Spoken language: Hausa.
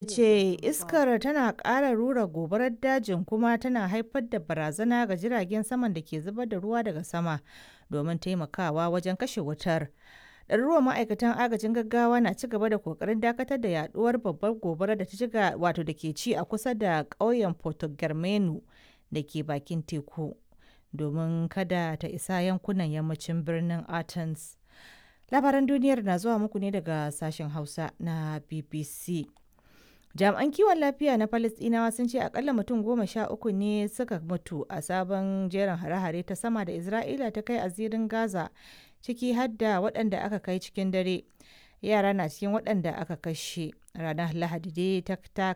ce iskar tana ƙara rura gobarar dajin kuma tana haifar da barazana ga jiragen saman da ke zubar da ruwa daga sama domin taimakawa wajen kashe wutar. ɗaruruwan ma'aikatan agajin gaggawa na ci gaba da kokarin dakatar da yaduwar babbar gobara da ta shiga wato da ke ci a kusa da ƙauyen Porto Germano da ke bakin teku domin kada ta isa yankunan yammacin birnin Athens. Labaran duniyar na zuwa muku ne daga sashen Hausa na BBC. Jami'an kiwon lafiya na Falasɗinawa sun ce akalla mutum goma sha uku ne suka mutu a sabon jerin hare-hare ta sama da Isra'ila ta kai a zirin Gaza ciki har da waɗanda aka kai cikin dare. Yara na cikin waɗanda aka kashe. Ranar Lahadi dai ta